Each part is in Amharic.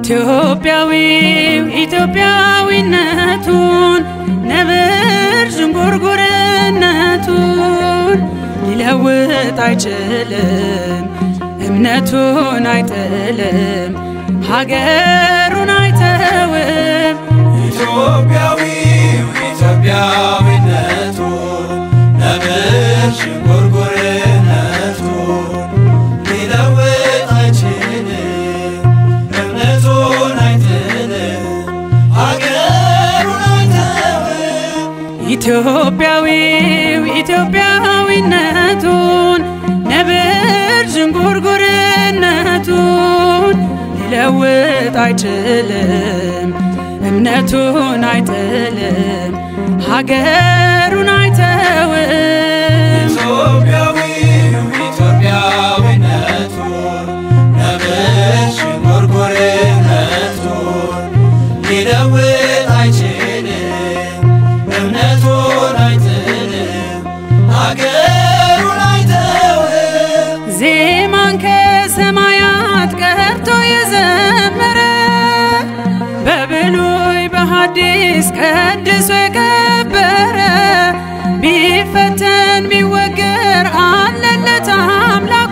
ኢትዮጵያዊው ኢትዮጵያዊነቱን ነብር ዥንጉርጉርነቱን ሊለውጥ አይችልም፣ እምነቱን አይጥልም፣ ሀገሩን አይተውም። ኢትዮጵያዊው ኢትዮጵያዊነቱን ነብር ዥንጉርጉርነቱን ሊለውጥ አይችልም፣ እምነቱን አይጥልም፣ ሀገሩን አይተውም። ኢትዮጵያዊው ኢትዮጵያዊነቱን ነብር ዥንጉርጉርነቱን ሊለውጥ አይችልም፣ እምነቱን አይጥልም፣ ሀገሩን አይተውም። ኢትዮጵያዊው ኢትዮጵያዊነቱን ነብር ዥንጉርጉርነቱን ሊለውጥ አይችልም፣ እምነቱን አይጥልም፣ ሀገሩን አይተውም። ዜማን ከሰማያት ቀርቶ የዘመረ በብሉይ በሐዲስ ቀድሶ የከበረ ቢፈተን ቢወገር አለለት አምላኩ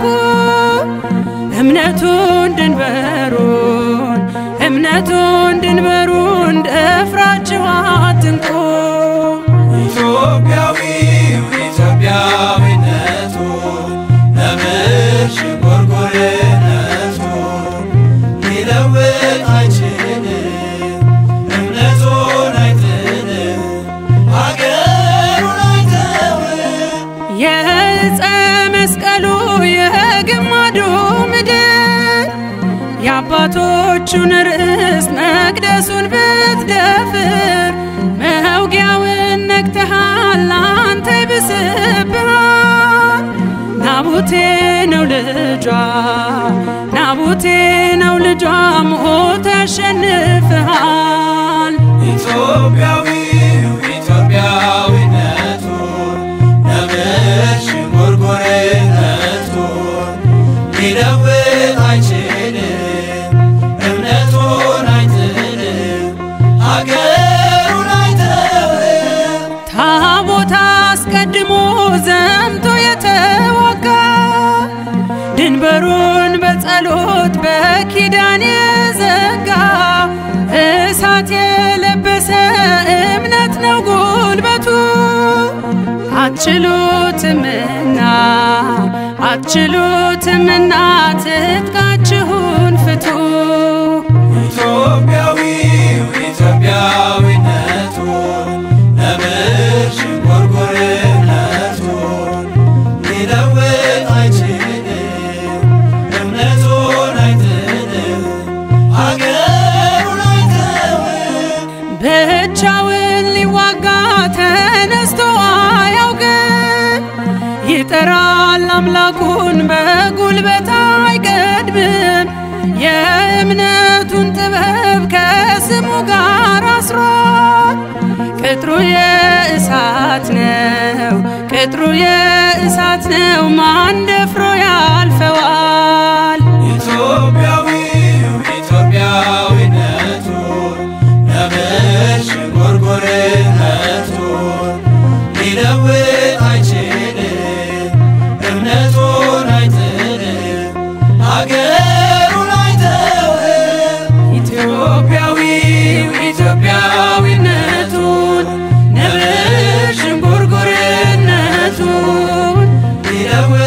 እምነቱን ድንበሩን እምነቱን ድንበሩን ደፍራችሁ አትንቁ። ኢትዮጵያዊው ኢትዮጵያዊነቱን ነብር ዥንጉርጉርነቱን ሊለውጥ አይችልም፣ እምነቱን አይጥልም፣ ሀገሩን አይተውም። የዕፀ መስቀሉ የግማዱ ምድር የአባቶቹን ርስት መቅደሱን ብትደፍር መውጊያውን ነግተሃል አንተ ይብስብሃል። ናቡቴ ነው ልጇ ናቡቴ ነው ልጇ ሞት ያሸንፍሃል። ኢትዮጵያዊው ኢትዮጵያዊነቱን ነብር ዥንጉርጉርነቱን ሊለውጥ አይችልም፣ እምነቱን አይጥልም፣ ሀገሩን አይተውም። ታቦት አስቀድሞ ዘምቶ የተዋጋ ድንበሩን በጸሎት በኪዳን የዘጋ እሳት የለበሰ እምነት ነው ጉልበቱ። አትችሉትምና አትችሉትምና ትጥቃችሁን ፍቱ። ኢትዮጵያዊው ኢትዮጵያዊነቱን ነብር ዥንጉርጉርነቱን ሊለውጥ አይችልም፣ እምነቱን አይጥልም፣ ሀገሩን አይተውም። ብቻውን ሊዋጋ ተነስቶ አያውቅም። ይጠራል አምላኩን በጉልበት አይቀድምም። የእምነቱን ጥበብ ከስሙ ጋር አስሯል። ቅጥሩ የእሳት ነው፣ ቅጥሩ የእሳት ነው። ማን ደፍሮ ያልፈዋል? ኢትዮጵያዊው ኢትዮጵያዊነቱን ነብር ዥንጉርጉርነቱን ሊለውጥ አይችልም፣ እምነቱን አይጥልም፣ ሀገሩን አይተውም። ኢትዮጵያዊው ኢትዮጵያዊነቱን ነብር ዥንጉርጉርነቱን ሊለውጥ